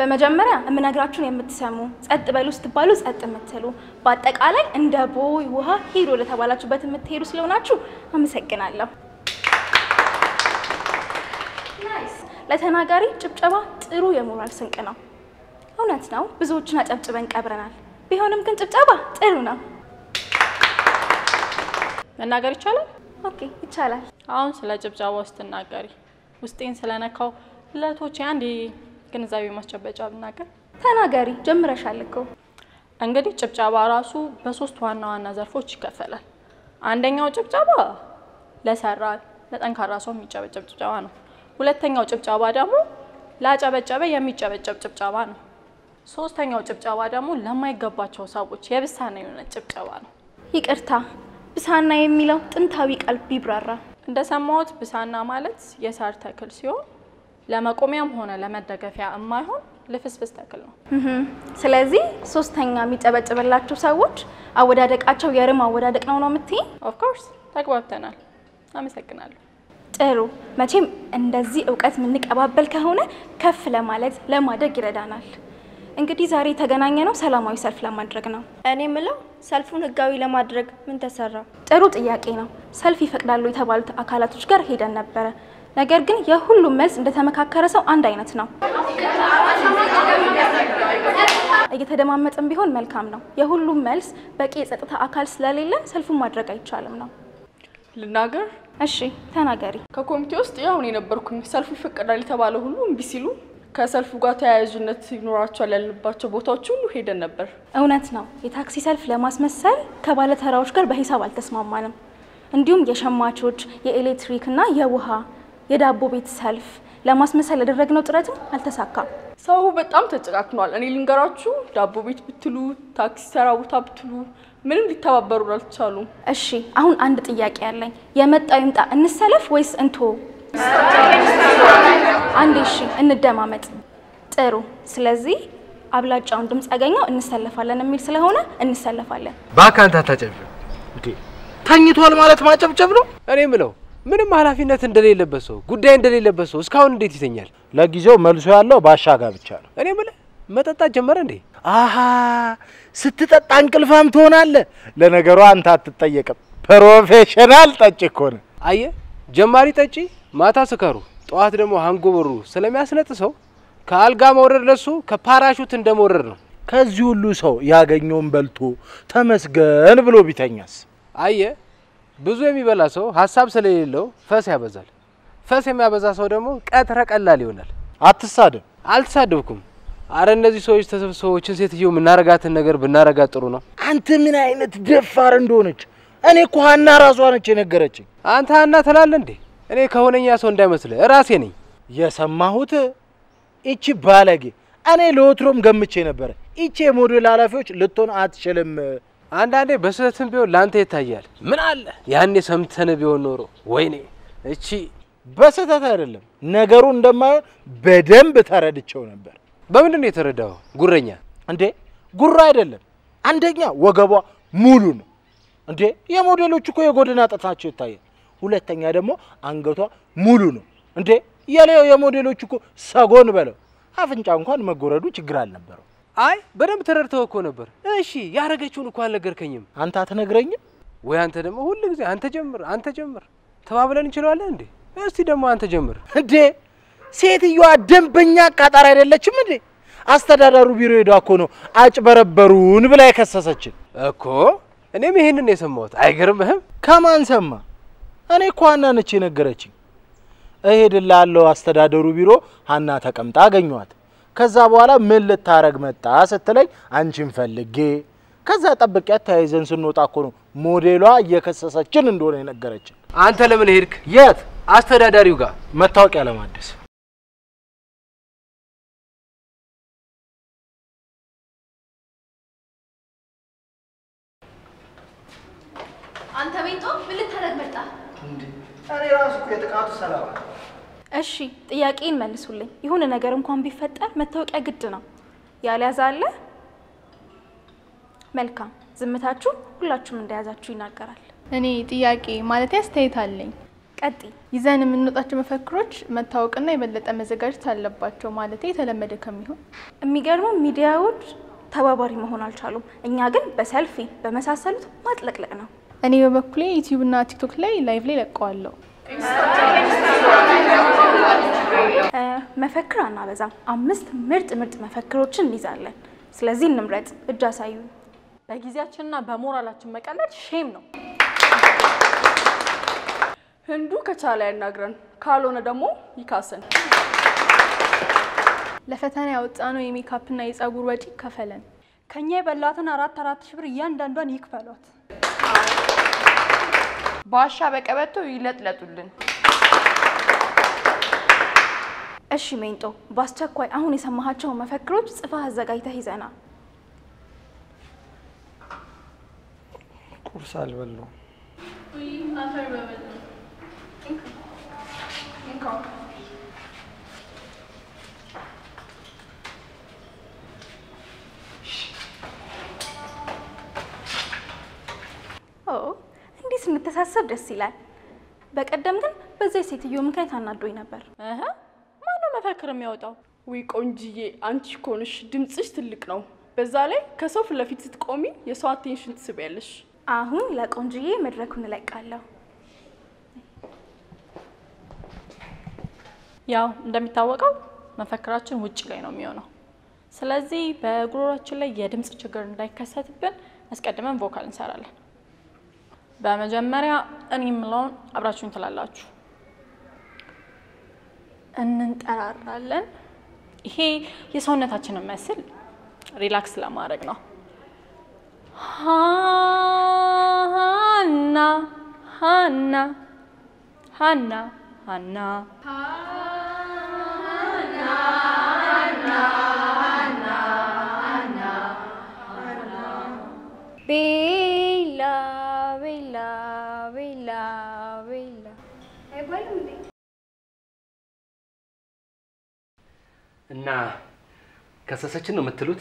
በመጀመሪያ የምነግራችሁን የምትሰሙ፣ ጸጥ በሉ ስትባሉ ጸጥ የምትሉ፣ በአጠቃላይ እንደ ቦይ ውሃ ሂዱ ለተባላችሁበት የምትሄዱ ስለሆናችሁ አመሰግናለሁ። ለተናጋሪ ጭብጨባ ጥሩ የሞራል ስንቅ ነው። እውነት ነው፣ ብዙዎችን አጨብጭበን ቀብረናል። ቢሆንም ግን ጭብጨባ ጥሩ ነው። መናገር ይቻላል? ኦኬ፣ ይቻላል። አሁን ስለ ጭብጨባው ስትናገሪ ውስጤን ስለነካው ለእህቶቼ አንድ ግንዛቤ ማስጨበጫ ብናገር ተናገሪ፣ ጀምረሻል እኮ። እንግዲህ ጭብጨባ ራሱ በሶስት ዋና ዋና ዘርፎች ይከፈላል። አንደኛው ጭብጨባ ለሰራ ለጠንካራ ሰው የሚጨበጨብ ጭብጨባ ነው። ሁለተኛው ጭብጨባ ደግሞ ላጨበጨበ የሚጨበጨብ ጭብጨባ ነው። ሶስተኛው ጭብጨባ ደግሞ ለማይገባቸው ሰዎች የብሳና የሆነ ጭብጨባ ነው። ይቅርታ፣ ብሳና የሚለው ጥንታዊ ቃል ቢብራራ። እንደሰማሁት ብሳና ማለት የሳር ተክል ሲሆን ለመቆሚያም ሆነ ለመደገፊያ የማይሆን ልፍስፍስ ተክል ነው። እህም፣ ስለዚህ ሶስተኛ የሚጨበጭብላችሁ ሰዎች አወዳደቃቸው የርም አወዳደቅ ነው ነው የምትይኝ? ኦፍኮርስ ተግባብተናል። አመሰግናለሁ። ጥሩ። መቼም እንደዚህ እውቀት የምንቀባበል ከሆነ ከፍ ለማለት ለማደግ ይረዳናል። እንግዲህ ዛሬ የተገናኘ ነው ሰላማዊ ሰልፍ ለማድረግ ነው። እኔ ምለው ሰልፉን ህጋዊ ለማድረግ ምን ተሰራ? ጥሩ ጥያቄ ነው። ሰልፍ ይፈቅዳሉ የተባሉት አካላቶች ጋር ሄደን ነበረ። ነገር ግን የሁሉም መልስ እንደተመካከረ ሰው አንድ አይነት ነው። እየተደማመጥን ቢሆን መልካም ነው። የሁሉም መልስ በቂ የጸጥታ አካል ስለሌለን ሰልፉን ማድረግ አይቻልም ነው። ልናገር እሺ ተናገሪ። ከኮሚቴ ውስጥ ያው እኔ ነበርኩኝ። ሰልፉ ይፈቀዳል የተባለ ሁሉ እምቢ ሲሉ ከሰልፉ ጋር ተያያዥነት ይኖራቸዋል ያልንባቸው ቦታዎች ሁሉ ሄደን ነበር። እውነት ነው። የታክሲ ሰልፍ ለማስመሰል ከባለተራዎች ጋር በሂሳብ አልተስማማንም። እንዲሁም የሸማቾች፣ የኤሌክትሪክ እና የውሃ የዳቦ ቤት ሰልፍ ለማስመሰል ያደረግነው ጥረትም አልተሳካም። ሰው በጣም ተጨቃክኗል። እኔ ልንገራችሁ፣ ዳቦ ቤት ብትሉ፣ ታክሲ ተራ ቦታ ብትሉ ምንም ሊተባበሩ አልቻሉም። እሺ አሁን አንድ ጥያቄ ያለኝ፣ የመጣው ይምጣ እንሰለፍ ወይስ እንቶ? አንዴ እሺ እንደማመጥ። ጥሩ። ስለዚህ አብላጫውን ድምፅ ያገኘው እንሰለፋለን የሚል ስለሆነ እንሰለፋለን። በአካንታ ታጨብጭብ እንዴ? ተኝቷል ማለት ማጨብጨብ ነው? እኔ ምለው ምንም ኃላፊነት እንደሌለበት ሰው ጉዳይ እንደሌለበት ሰው እስካሁን እንዴት ይተኛል? ለጊዜው መልሶ ያለው ባሻጋ ብቻ ነው። እኔ ምልህ መጠጣት ጀመረ እንዴ? አሃ ስትጠጣ እንቅልፋም ትሆናለህ። ለነገሩ አንተ አትጠየቅም፣ ፕሮፌሽናል ጠጭ እኮ ነህ። አየ ጀማሪ ጠጪ ማታ ስከሩ ጠዋት ደግሞ ሃንጎበሩ ስለሚያስነጥሰው ከአልጋ መውረድ ለሱ ከፓራሹት እንደመውረድ ነው። ከዚህ ሁሉ ሰው ያገኘውን በልቶ ተመስገን ብሎ ቢተኛስ? አየ ብዙ የሚበላ ሰው ሀሳብ ስለሌለው ፈስ ያበዛል። ፈስ የሚያበዛ ሰው ደግሞ ቀትረ ቀላል ይሆናል። አትሳደብ። አልተሳደብኩም። አረ እነዚህ ሰዎች ተሰብስበዎችን ሴትዮ የምናረጋትን ነገር ብናረጋት ጥሩ ነው። አንተ ምን አይነት ደፋር እንደሆነች እኔ እኮ ሀና ራሷ ነች የነገረችኝ። አንተ ሀና ትላለህ እንዴ? እኔ ከሆነኛ ሰው እንዳይመስልህ ራሴ ነኝ። የሰማሁት ይቺ ባለጌ እኔ ለወትሮም ገምቼ ነበረ። ይቺ የሞዴል ኃላፊዎች ልትሆን አትችልም። አንዳንዴ በስህተትም ቢሆን ለአንተ ይታያል። ምን አለ ያኔ ሰምተን ቢሆን ኖሮ ወይኔ እቺ በስህተት አይደለም ነገሩ እንደማይሆን በደንብ ተረድቼው ነበር። በምንድን ነው የተረዳው? ጉረኛ እንዴ ጉራ አይደለም። አንደኛ ወገቧ ሙሉ ነው። እንዴ የሞዴሎች እኮ የጎድን አጥንታቸው ይታያል። ሁለተኛ ደግሞ አንገቷ ሙሉ ነው። እንዴ የሌው የሞዴሎች እኮ ሰጎን በለው አፍንጫ እንኳን መጎረዱ ችግር አልነበረው። አይ በደንብ ተረድተው እኮ ነበር። እሺ ያረገችውን እኮ አልነገርከኝም አንተ አትነግረኝም? ወይ? አንተ ደግሞ ሁሉ ጊዜ አንተ ጀምር፣ አንተ ጀምር ተባብለን እንችለዋለን እንዴ? እስቲ ደግሞ አንተ ጀምር። እንዴ ሴትዮዋ ደንበኛ አቃጣሪ አይደለችም እንዴ? አስተዳደሩ ቢሮ ሄዳ እኮ ነው አጭበረበሩን ብላ የከሰሰችን እኮ እኔም ይሄንን የሰማሁት አይገርምህም? ከማን ሰማ? እኔ እኮ ሀና ነች የነገረችኝ። እሄድልሃለሁ አስተዳደሩ ቢሮ ሀና ተቀምጣ አገኘኋት። ከዛ በኋላ ምን ልታረግ መጣ ስትለኝ አንቺን ፈልጌ ከዛ ጠብቂያት ተያይዘን ስንወጣ እኮ ነው ሞዴሏ እየከሰሰችን እንደሆነ የነገረችን። አንተ ለምን ሄድክ? የት? አስተዳዳሪው ጋር መታወቂያ ለማደስ። አንተ ቤቶ ምን ልታደርግ መጣ? እኔ ራሱ እኮ የጥቃቱ ሰለባ እሺ ጥያቄን መልሱልኝ። የሆነ ነገር እንኳን ቢፈጠር መታወቂያ ግድ ነው። ያልያዘ አለ? መልካም ዝምታችሁ ሁላችሁም እንደያዛችሁ ይናገራል። እኔ ጥያቄ ማለት አስተያየት አለኝ። ቀጢ ይዘን የምንወጣቸው መፈክሮች መታወቅና የበለጠ መዘጋጀት አለባቸው። ማለት የተለመደ ከሚሆን የሚገርመው ሚዲያዎች ተባባሪ መሆን አልቻሉም። እኛ ግን በሰልፊ በመሳሰሉት ማጥለቅለቅ ነው። እኔ በበኩሌ ዩቲዩብ እና ቲክቶክ ላይ ላይቭ ላይ ለቀዋለሁ። እ፣ መፈክር አናበዛም። አምስት ምርጥ ምርጥ መፈክሮችን እንይዛለን። ስለዚህ እንምረጥ። እጅ አሳዩ። በጊዜያችንና በሞራላችን መቀለድ ሼም ነው። ህንዱ ከቻለ ያናግረን፣ ካልሆነ ደግሞ ይካሰን። ለፈተና ያወጣነው የሜካፕና የፀጉር ወጪ ከፈለን። ከኛ የበላትን አራት አራት ሺህ ብር እያንዳንዷን ይክፈሏት። ባሻ በቀበቶ ይለጥለጡልን። እሺ ሜንጦ፣ በአስቸኳይ አሁን የሰማሃቸውን መፈክሮች ጽፈህ አዘጋጅተህ ይዘና። ቁርስ አልበላሁም። ኦ እንዲህ ስንተሳሰብ ደስ ይላል። በቀደም ግን በዚያ ሴትዮ ምክንያት አናዶኝ ነበር። እህ ማነው መፈክር የሚያወጣው? ውይ ቆንጅዬ፣ አንቺ እኮ ነሽ ድምፅሽ ትልቅ ነው። በዛ ላይ ከሰው ፊት ለፊት ስትቆሚ የሰው አቴንሽን ትስቢያለሽ። አሁን ለቆንጅዬ መድረኩን እለቃለሁ። ያው እንደሚታወቀው መፈክራችን ውጭ ላይ ነው የሚሆነው። ስለዚህ በጉሮሯችን ላይ የድምፅ ችግር እንዳይከሰትብን አስቀድመን ቮካል እንሰራለን። በመጀመሪያ እኔ የምለውን አብራችሁኝ ትላላችሁ። እንንጠራራለን። ይሄ የሰውነታችንን መስል ሪላክስ ለማድረግ ነው። ሃና ሃና ሃና ሃና ቤላ ቤላ ቤላ ቤላ እና ከሰሰችን ነው የምትሉት?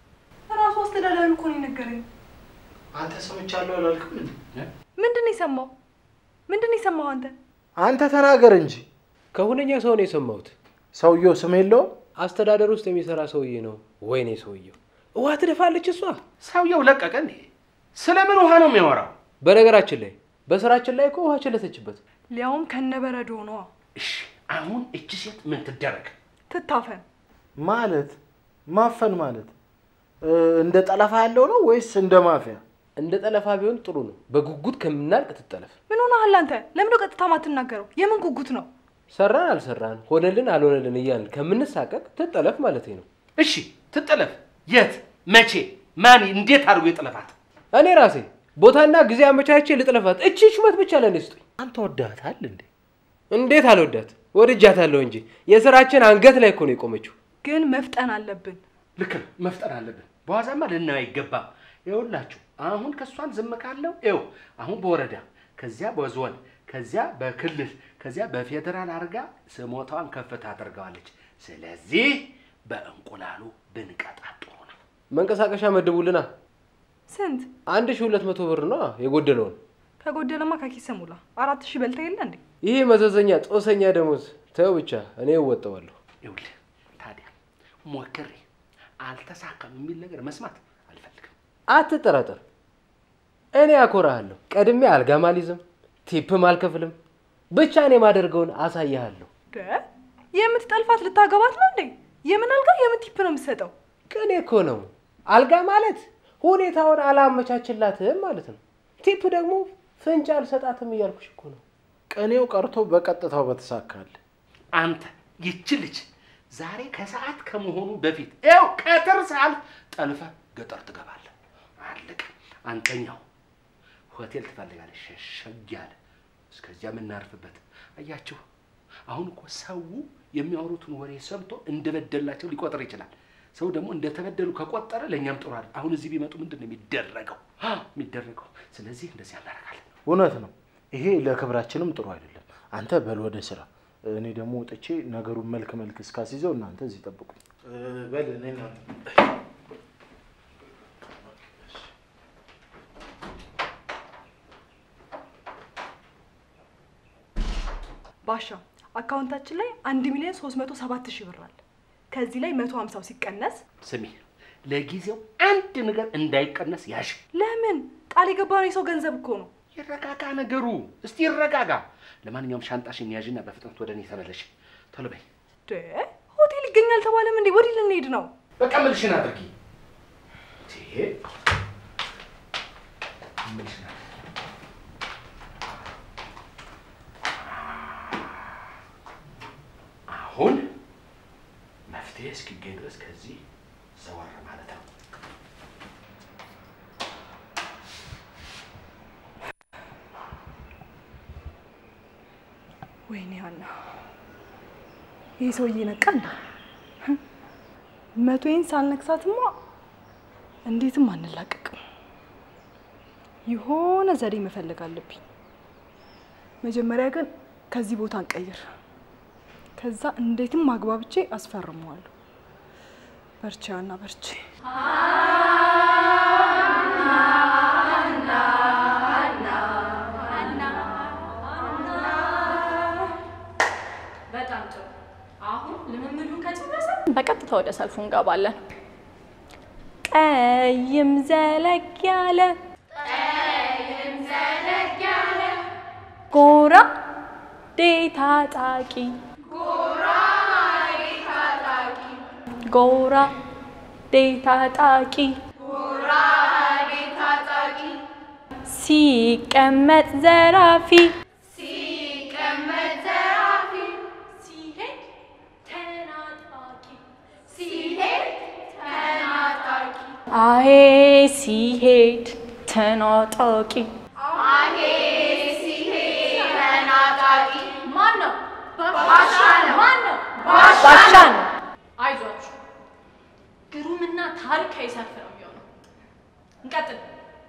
ራሱ አስተዳዳሪ እኮ ነው የነገረኝ። አንተ ሰምቻለሁ አላልክም እንዴ? ምንድን ነው የሰማው? ምንድን ነው የሰማው አንተ? አንተ ተናገር እንጂ። ከሁነኛ ሰው ነው የሰማሁት። ሰውየው ስም የለውም? አስተዳደር ውስጥ የሚሰራ ሰውዬ ነው። ወይኔ ሰውየው ውሃ ትደፋለች እሷ። ሰውየው ለቀቀ እንዴ? ስለምን ውሃ ነው የሚያወራው? በነገራችን ላይ በስራችን ላይ እኮ ውሃ ቸለሰችበት። ሊያውም ከነበረዶ ነዋ። እሺ አሁን እቺ ሴት ምን ትደረግ? ትታፈን። ማለት ማፈን ማለት እ፣ እንደ ጠለፋ ያለው ነው ወይስ እንደ ማፊያ? እንደ ጠለፋ ቢሆን ጥሩ ነው። በጉጉት ከምናልቅ ትጠለፍ። ምን ሆነሃል አንተ? ለምን ነው ቀጥታ ማትናገረው? የምን ጉጉት ነው? ሰራን አልሰራን ሆነልን አልሆነልን እያልን ከምንሳቀቅ ትጠለፍ ማለት ነው። እሺ ትጠለፍ። የት? መቼ? ማን? እንዴት አድርጎ የጠለፋት? እኔ ራሴ ቦታና ጊዜ አመቻቼ ልጥለፋት። እቺ ሹመት ብቻ ለእኔ ስጡኝ። አንተ ወዳታል እንዴ? እንዴት አልወዳት? ወድጃታለሁ እንጂ የስራችን አንገት ላይ እኮ ነው የቆመችው። ግን መፍጠን አለብን። ልክ ነው፣ መፍጠር አለብን። በዋዛማ ልናየው አይገባም። ይኸውላችሁ አሁን ከእሷን ዝም ካለው ይኸው አሁን በወረዳ ከዚያ በዞን ከዚያ በክልል ከዚያ በፌዴራል አድርጋ ስሞታዋን ከፍታ አድርገዋለች። ስለዚህ በእንቁላሉ ብንቀጣት ጥሩ ነው። መንቀሳቀሻ መድቡልና ስንት አንድ ሺህ ሁለት መቶ ብር ነው የጎደለውን። ከጎደለማ ከኪስ ሙላ። አራት ሺህ በልተ የለ እንዴ? ይሄ መዘዘኛ ጦሰኛ ደሞዝ ተው ብቻ እኔ እወጣዋለሁ። ይኸውልህ ታዲያ ሞክሬ አልተሳካም የሚል ነገር መስማት አልፈልግም። አትጠራጠር፣ እኔ አኮራሃለሁ። ቀድሜ አልጋም አልይዝም፣ ቲፕም አልከፍልም። ብቻ እኔ የማደርገውን አሳይሃለሁ። ደ የምትጠልፋት ልታገባት ነው እንዴ? የምን አልጋ የምን ቲፕ ነው የምትሰጠው? ቅኔ እኮ ነው። አልጋ ማለት ሁኔታውን አላመቻችላትም ማለት ነው። ቲፕ ደግሞ ፍንጭ አልሰጣትም እያልኩሽ እኮ ነው። ቅኔው ቀርቶ በቀጥታው በተሳካል። አንተ ይቺ ልጅ ዛሬ ከሰዓት ከመሆኑ በፊት ይኸው ቀትር ሳልፍ ጠልፈ ገጠር ትገባለህ። አለቀ። አንተኛው ሆቴል ትፈልጋለህ፣ ሸሸግ ያለ እስከዚያ የምናርፍበት። አያችሁ፣ አሁን እኮ ሰው የሚያወሩትን ወሬ ሰምቶ እንደበደላቸው ሊቆጥር ይችላል። ሰው ደግሞ እንደተበደሉ ከቆጠረ ለእኛም ጥሩ አይደል። አሁን እዚህ ቢመጡ ምንድን ነው የሚደረገው አ የሚደረገው? ስለዚህ እንደዚህ እናደርጋለን። እውነት ነው። ይሄ ለክብራችንም ጥሩ አይደለም። አንተ በል ወደ ስራ፣ እኔ ደግሞ ወጥቼ ነገሩን መልክ መልክ እስካስይዘው እናንተ እዚህ ጠብቁኝ። በል እኔ እናንተ ባሻ አካውንታችን ላይ አንድ ሚሊዮን ሶስት መቶ ሰባት ሺህ ብር አለ። ከዚህ ላይ መቶ ሀምሳው ሲቀነስ ስሚ፣ ለጊዜው አንድ ነገር እንዳይቀነስ ያሽ። ለምን ቃል የገባነው የሰው ገንዘብ እኮ ነው። ይረጋጋ ነገሩ፣ እስቲ ይረጋጋ። ለማንኛውም ሻንጣሽን ያዥና በፍጥነት ወደ እኔ ተመለሽ። ቶሎ በይ። ደ ሆቴል ይገኛል ተባለም እንዴ? ወዲህ ልንሄድ ነው። በቃ ምልሽን አድርጊ። ይሄ ምልሽን አድርጊ። አሁን መፍትሄ እስኪገኝ ድረስ ከዚህ ዘወር ማለት ነው። ወይኔ ሀና፣ ይህ ሰውዬ ነቃ እንደ መቶዬን ሳልነክሳትማ እንዴትም አንላቀቅም። የሆነ ዘዴ መፈለግ አለብኝ። መጀመሪያ ግን ከዚህ ቦታ እንቀይር። ከዛ እንዴትም አግባብቼ አስፈርመዋለሁ። በርቺ ሀና በርቺ። በጣም ጥሩ። አሁን ልምምዱን ከጨረሰ በቀጥታ ወደ ሰልፉ እንገባለን። ቀይም ዘለግ ያለ ጎራ ዴታ ጣቂ ጎራ ዴታ ጣቂ ሲቀመጥ ዘራፊ ሲሄድ ተናጣቂ አሄ ሲሄድ ተናጣቂ ማን ነው? ባሻ ነው። ማን ነው? ባሻ ነው። አይዟችሁ፣ ግሩምና ታሪካዊ ሰልፍ ነው የሚሆነው። እንቀጥል።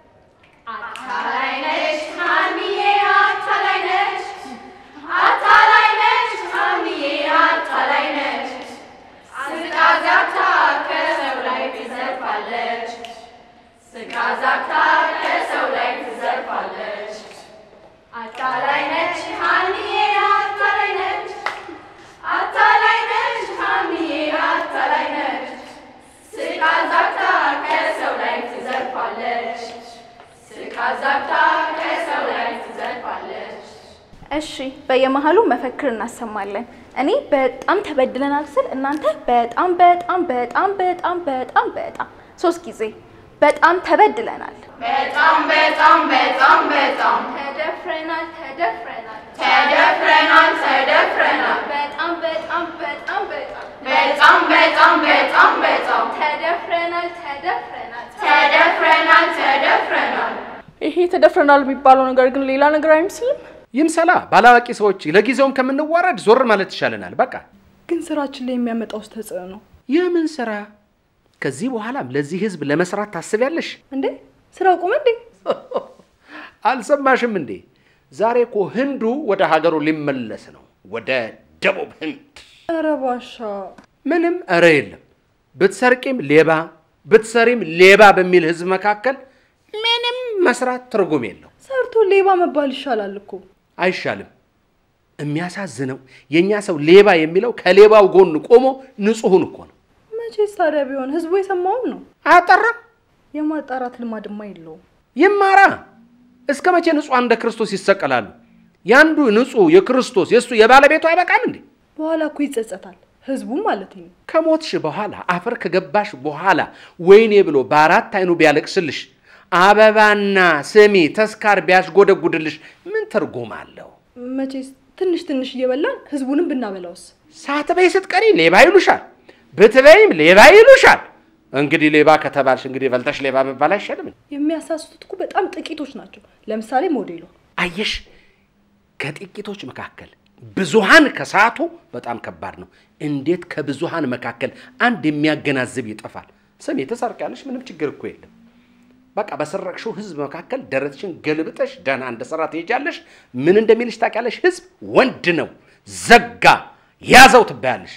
አታላይ ነሽ ሀኒዬ፣ አታላይ ነሽ፣ አታላይ ነሽ ሀኒዬ፣ አታላይ ነሽ። ስቃ ዛግታ ከሰው ላይ ትዘርፋለች፣ ስቃ ዛግታ ከሰው ላይ ትዘርፋለች። አታላይ ነች ሀኒዬ፣ አታላይ ነች፣ አታላይ ነች ሀኒዬ፣ አታላይ ነች። ስቃ ዛግታ ከሰው ላይ ትዘርፋለች፣ ስቃ ዛግታ ከሰው ላይ ትዘርፋለች። እሺ በየመሀሉ መፈክር እናሰማለን። እኔ በጣም ተበድለናል ስል እናንተ በጣም በጣም በጣም በጣም በጣም በጣም ሶስት ጊዜ በጣም ተበድለናል፣ በጣም በጣም በጣም በጣም ተደፍረናል፣ ተደፍረናል፣ ተደፍረናል ተደፍረናል በጣም በጣም በጣም በጣም በጣም በጣም በጣም በጣም ተደፍረናል፣ ተደፍረናል፣ ተደፍረናል ተደፍረናል ይሄ ተደፍረናል የሚባለው ነገር ግን ሌላ ነገር አይመስልም። ይምሰላ ባላዋቂ ሰዎች ለጊዜውም ከምንዋረድ ዞር ማለት ይሻለናል። በቃ ግን ስራችን ላይ የሚያመጣው ተጽዕኖ የምን ስራ? ከዚህ በኋላም ለዚህ ህዝብ ለመስራት ታስቢያለሽ? እንዴ? ስራው ቁም እንዴ? አልሰማሽም እንዴ? ዛሬ እኮ ህንዱ ወደ ሀገሩ ሊመለስ ነው፣ ወደ ደቡብ ህንድ። ኧረ ባሻ ምንም እረ የለም። ብትሰርቂም ሌባ ብትሰሪም ሌባ በሚል ህዝብ መካከል ምንም መስራት ትርጉም የለው። ሰርቶ ሌባ መባል ይሻላል እኮ። አይሻልም? የሚያሳዝነው የእኛ ሰው ሌባ የሚለው ከሌባው ጎን ቆሞ ንጹሑን እኮ ነው። መቼስ ታዲያ ቢሆን ህዝቡ የሰማውን ነው። አያጠራም? የማጣራት ልማድማ የለውም። ይማራ። እስከ መቼ ንጹሐን እንደ ክርስቶስ ይሰቀላሉ? ያንዱ ንጹሕ የክርስቶስ የእሱ የባለቤቱ አይበቃም እንዴ? በኋላ እኮ ይጸጸታል፣ ህዝቡም ማለት ነው። ከሞትሽ በኋላ አፈር ከገባሽ በኋላ ወይኔ ብሎ በአራት አይኑ ቢያለቅስልሽ አበባና ስሚ ተስካር ቢያስጎደጉድልሽ ምን ትርጉም አለው? መቼስ ትንሽ ትንሽ እየበላን ህዝቡንም ብናበላውስ? ሳትበይ ስትቀሪ ሌባ ይሉሻል፣ ብትበይም ሌባ ይሉሻል። እንግዲህ ሌባ ከተባልሽ እንግዲህ በልተሽ ሌባ መባል አይሻልም? የሚያሳስቱት እኮ በጣም ጥቂቶች ናቸው። ለምሳሌ ሞዴሏ አየሽ፣ ከጥቂቶች መካከል ብዙሃን ከሳቱ በጣም ከባድ ነው። እንዴት ከብዙሃን መካከል አንድ የሚያገናዝብ ይጠፋል? ስሜ ተሰርቂያለሽ፣ ምንም ችግር እኮ የለም። በቃ በሰረቅሽው ህዝብ መካከል ደረትሽን ገልብጠሽ ደህና እንደሰራ ትሄጃለሽ። ምን እንደሚልሽ ታውቂያለሽ? ህዝብ ወንድ ነው፣ ዘጋ ያዘው ትባያለሽ።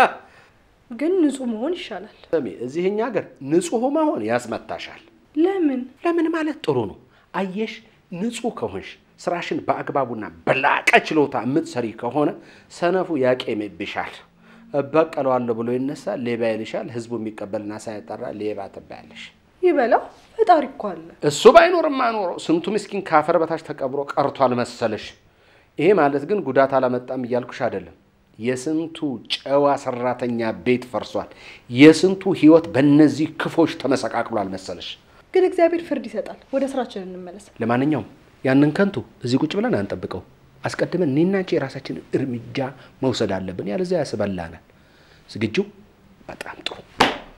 ግን ንጹህ መሆን ይሻላል። ስሜ እዚህኛ ሀገር ንጹህ መሆን ያስመታሻል። ለምን? ለምን ማለት ጥሩ ነው። አየሽ፣ ንጹህ ከሆንሽ ስራሽን በአግባቡና በላቀ ችሎታ የምትሰሪ ከሆነ ሰነፉ ያቄምብሻል። እበቀለዋለሁ ብሎ ይነሳል፣ ሌባ ይልሻል። ህዝቡ የሚቀበልና ሳያጠራ ሌባ ትባያለሽ። ይበላው ፈጣሪ እኮ አለ። እሱ ባይኖርማ ኖሮ ስንቱ ምስኪን ካፈር በታች ተቀብሮ ቀርቷል መሰለሽ። ይሄ ማለት ግን ጉዳት አላመጣም እያልኩሽ አይደለም። የስንቱ ጨዋ ሰራተኛ ቤት ፈርሷል። የስንቱ ህይወት በእነዚህ ክፎች ተመሰቃቅሏል መሰለሽ። ግን እግዚአብሔር ፍርድ ይሰጣል። ወደ ስራችን እንመለስ። ለማንኛውም ያንን ከንቱ እዚህ ቁጭ ብለን አንጠብቀው። አስቀድመን እኔና አንቺ የራሳችንን እርምጃ መውሰድ አለብን። ያለዚያ ያስበላናል። ዝግጁ? በጣም ጥሩ።